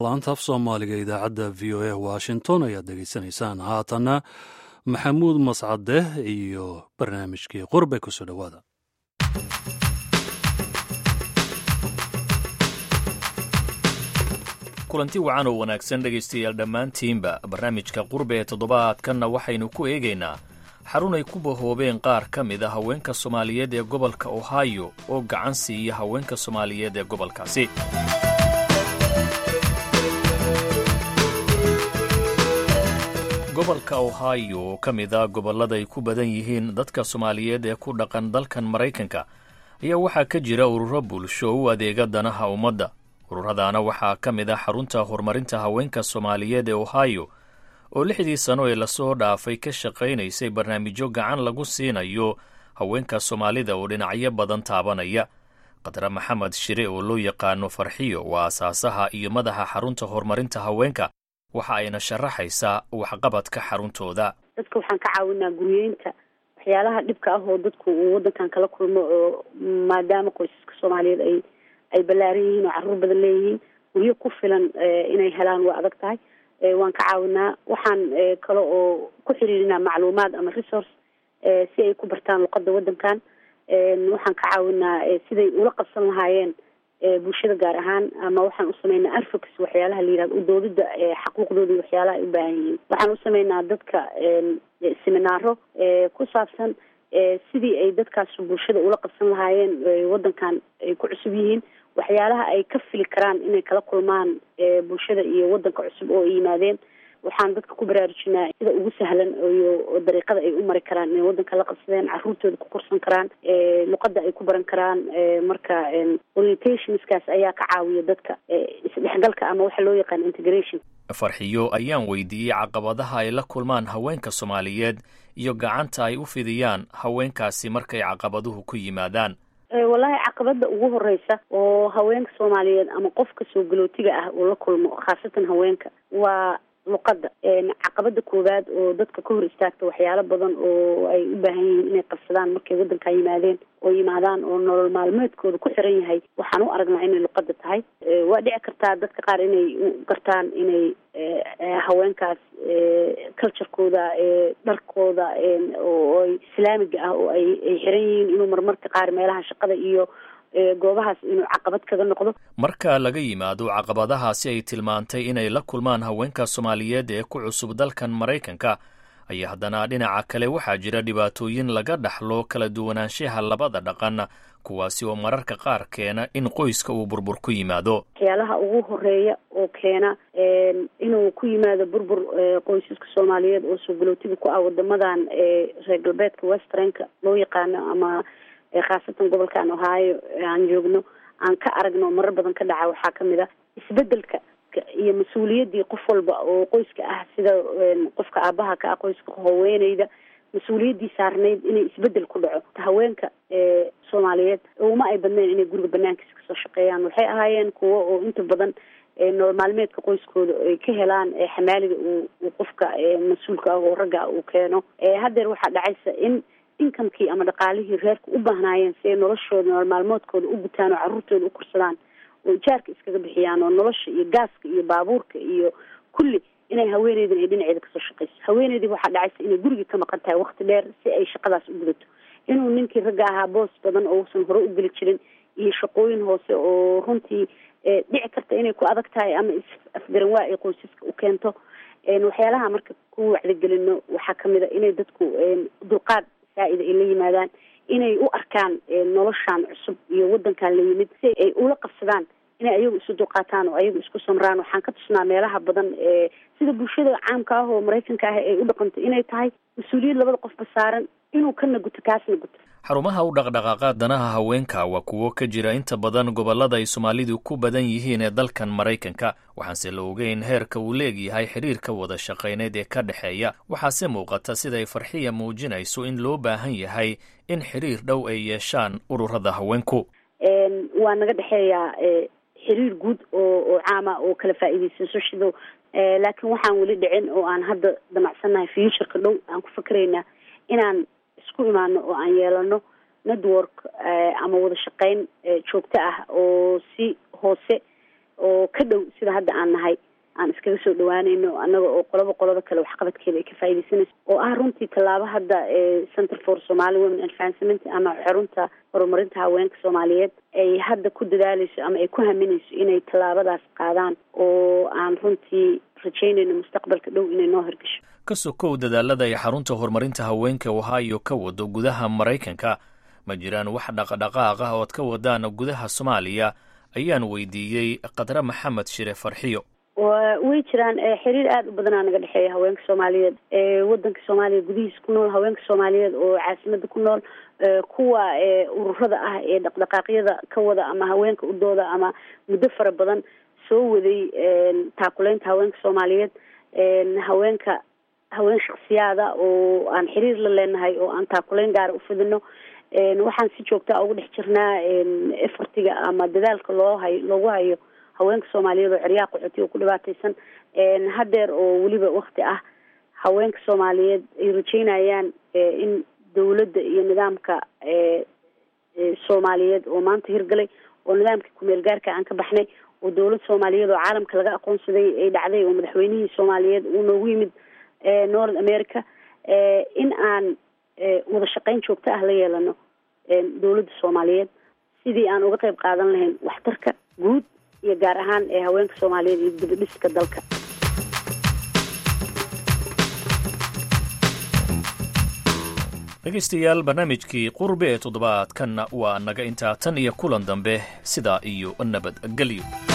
laanta af soomaaliga idaacadda v o a washington ayaad dhegaysanaysaan haatanna maxamuud mascade iyo barnaamijkii qurbe kusoo dhowaada kulanti wacan oo wanaagsan dhegaystayaal dhammaantiinba barnaamijka qurbe ee toddobaadkanna waxaynu ku eegaynaa xarun ay ku bahoobeen qaar ka mid a haweenka soomaaliyeed ee gobolka ohio oo gacan siiya haweenka soomaaliyeed ee gobolkaasi gobolka ohio oo ka mid a gobollada ay ku badan yihiin dadka soomaaliyeed ee ku dhaqan dalkan maraykanka ayaa waxaa ka jira ururo bulsho u adeega danaha ummadda ururadaana waxaa ka mid ah xarunta horumarinta haweenka soomaaliyeed ee ohio oo lixdii sano ee lasoo dhaafay ka shaqaynaysay barnaamijyo gacan lagu siinayo haweenka soomaalida oo dhinacyo badan taabanaya khadre maxamed shire oo loo yaqaano farxiyo waa asaasaha iyo madaxa xarunta horumarinta haweenka waxa ayna sharaxaysaa waxqabadka xaruntooda dadka waxaan ka caawinaa guryeynta waxyaalaha dhibka ah oo dadku uu waddankan kala kulmo oo maadaama qoysaska soomaaliyeed ay ay ballaaran yihiin oo carruur badan leeyihiin guryo ku filan inay helaan waa adag tahay waan ka caawinaa waxaan kale oo ku xiriirinaa macluumaad ama resource si ay ku bartaan luqadda waddankan waxaan ka caawinaa siday ula qabsan lahaayeen bulshada gaar ahaan ama waxaan u sameynaa advocacy waxyaalaha la yihahdo udoodida xaquuqdooda iyo waxyaalaha ay u baahan yihiin waxaan u sameynaa dadka seminaaro ku saabsan sidii ay dadkaas bulshada ula qabsan lahaayeen waddankan ay ku cusub yihiin waxyaalaha ay ka fili karaan inay kala kulmaan bulshada iyo waddanka cusub oo ay yimaadeen waxaan dadka ku baraarujinaa sida ugu sahlan iyo dariiqada ay u mari karaan inay waddanka la qabsadeen carruurtooda ku korsan karaan luqadda ay ku baran karaan marka orientationskaas ayaa ka caawiya dadka isdhexgalka ama waxa loo yaqaan integration farxiyo ayaan weydiiyey caqabadaha ay la kulmaan haweenka soomaaliyeed iyo gacanta ay u fidiyaan haweenkaasi markay caqabaduhu ku yimaadaan wallahi caqabada ugu horeysa oo haweenka soomaaliyeed ama qofka soo galootiga ah uu la kulmo khaasatan haweenka waa luqadda caqabada koowaad oo dadka ka hor istaagta waxyaalo badan oo ay u baahan yihiin inay qabsadaan markay waddankaa yimaadeen oo yimaadaan oo nolol maalmeedkooda ku xiran yahay waxaan u aragnaa inay luqadda tahay waa dhici kartaa dadka qaar inay u gartaan inay haweenkaas culturekooda dharkooda oo islaamiga ah oo ay ay xiran yihiin inuu marmarka qaar meelaha shaqada iyo goobahaas inuu caqabad kaga noqdo marka laga yimaado caqabadahaasi ay tilmaantay inay la kulmaan haweenka soomaaliyeed ee ku cusub dalkan maraykanka ayaa haddana dhinaca kale waxaa jira dhibaatooyin laga dhaxlo kala duwanaanshaha labada dhaqan kuwaasi oo mararka qaar keena in qoyska uu burbur ku yimaado waxyaalaha ugu horeeya oo keena inuu ku yimaado burbur qoysaska soomaaliyeed oo soo galootiga ku ah wadamadan reer galbeedka westranka loo yaqaano ama khaasatan gobolkan ohio aan joogno aan ka aragno marar badan ka dhaca waxaa kamid a isbedelka iyo mas-uuliyaddii qof walba oo qoyska ah sida qofka aabaha ka ah qoyska haweeneyda mas-uuliyaddii saarnayd inay isbedel ku dhaco haweenka soomaaliyeed uma ay badnayn inay guriga banaankiisa kasoo shaqeeyaan waxay ahaayeen kuwo oo inta badan nolol maalmeedka qoyskooda ay ka helaan xamaaliga uu qofka mas-uulka ah oo ragga uu keeno haddeer waxaa dhacaysa in inkamkii ama dhaqaalihii reerka u baahnaayeen si ay noloshooda nolol maalmoodkooda u gutaan oo carruurtooda u korsadaan oo ijaarka iskaga bixiyaan oo nolosha iyo gaaska iyo baabuurka iyo kulli inay haweeneydan ay dhinaceeda kasoo shaqeyso haweeneydii waxaa dhacaysa inay gurigii ka maqan tahay wakti dheer si ay shaqadaas u gudato inuu ninkii ragga ahaa boos badan oo uusan hore u geli jirin iyo shaqooyin hoose oo runtii dhici karta inay ku adag tahay ama is-afgaran waa ay qoysaska u keento waxyaalaha marka ku wacdigelino waxaa kamid a inay dadku dulqaad saa-ida ay la yimaadaan inay u arkaan noloshan cusub iyo waddankan la yimid si ay ula qabsadaan inay ayagu isu dulqaataan oo ayagu isku samraan waxaan ka tusnaa meelaha badan sida bulshada caamka ah oo maraykanka ah ay u dhaqanto inay tahay mas-uuliyad labada qofba saaran inuu kana guto kaasna guto xarumaha u dhaqdhaqaaqa danaha haweenka waa kuwo ka jira inta badan gobollada ay soomaalidu ku badan yihiin ee dalkan maraykanka waxaanse la ogeyn heerka uu leegyahay xiriirka wada shaqayneed ee ka dhexeeya waxaase muuqata siday farxiya muujinayso in loo baahan yahay in xiriir dhow ay yeeshaan ururada haweenku waa naga dhexeeyaa xiriir guud oo oo caama oo kala faa'iidaysanso shido laakiin waxaan weli dhicin oo aan hadda damacsannahay futureka dhow aan ku fakeraynaa inaan isku imaano oo aan yeelano network ama wada shaqeyn joogto ah oo si hoose oo ka dhow sida hadda aan nahay aan iskaga soo dhawaanayno annaga oo qoloba qolada kale waxqabadkeeda ay ka faaidaysanayso oo ah runtii tallaabo hadda center for somali women advancement ama xarunta horumarinta haweenka soomaaliyeed ay hadda ku dadaaleyso ama ay ku haminayso inay tallaabadaas qaadaan oo aan runtii rajaynayno mustaqbalka dhow inay noo hirgasho ka sokow dadaalada ay xarunta horumarinta haweenka ohio ka wado gudaha maraykanka ma jiraan wax dhaqdhaqaaq ah ood ka wadaan gudaha soomaaliya ayaan weydiiyey khadre maxamed shire farxiyo way jiraan xiriir aada u badanaa naga dhexeeya haweenka soomaaliyeed wadanka soomaaliya gudihiisa ku nool haweenka soomaaliyeed oo caasimada ku nool kuwa ururada ah ee dhaqdhaqaaqyada ka wada ama haweenka u dooda ama muddo fara badan soo waday taakuleynta haweenka soomaaliyeed haweenka haween shaksiyaada oo aan xiriir la leenahay oo aan taakuleyn gaara ufidino waxaan si joogtaa ugu dhex jirnaa efortiga ama dadaalka loo hayo loogu hayo haweenka soomaaliyeed oo ceryaha qaxooti oo ku dhibaataysan hadeer oo weliba wakti ah haweenka soomaaliyeed ay rajeynayaan in dawladda iyo nidaamka soomaaliyeed oo maanta hirgalay oo nidaamkii kumeel gaarka aan ka baxnay oo dawlad soomaaliyeed oo caalamka laga aqoonsaday ay dhacday oo madaxweynihii soomaaliyeed uu noogu yimid north america in aan wada shaqeyn joogto ah la yeelano dawladda soomaaliyeed sidii aan uga qayb qaadan lahayn waxtarka guud iyo gaar ahaan ee haweenka soomaaliyeed iyo dibadhiska dalka dhegaystayaal barnaamijkii qurbe ee toddobaadkanna waa naga intaa tan iyo kulan dambe sidaa iyo nabadgelyo